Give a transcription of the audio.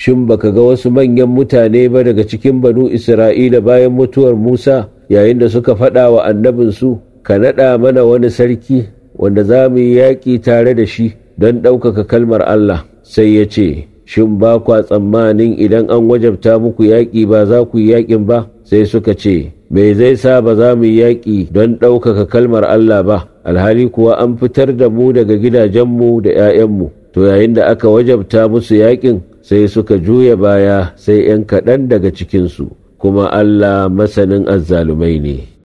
shin baka ga wasu manyan mutane ba daga cikin banu isra'ila bayan mutuwar musa yayin da suka faɗa wa annabinsu ka naɗa mana wani sarki wanda za mu yi yaƙi tare da shi don ɗaukaka kalmar allah sai ya ce shin ba kwa tsammanin idan an wajabta muku yaƙi ba za ku yi yaƙin ba sai suka ce me zai sa ba za mu yi yaƙi don ɗaukaka kalmar Allah ba alhali kuwa an fitar da mu daga gidajenmu da ‘ya'yanmu to yayin da aka wajabta musu yaƙin sai suka juya baya sai ‘yan kaɗan daga cikinsu kuma Allah masanin azzalumai ne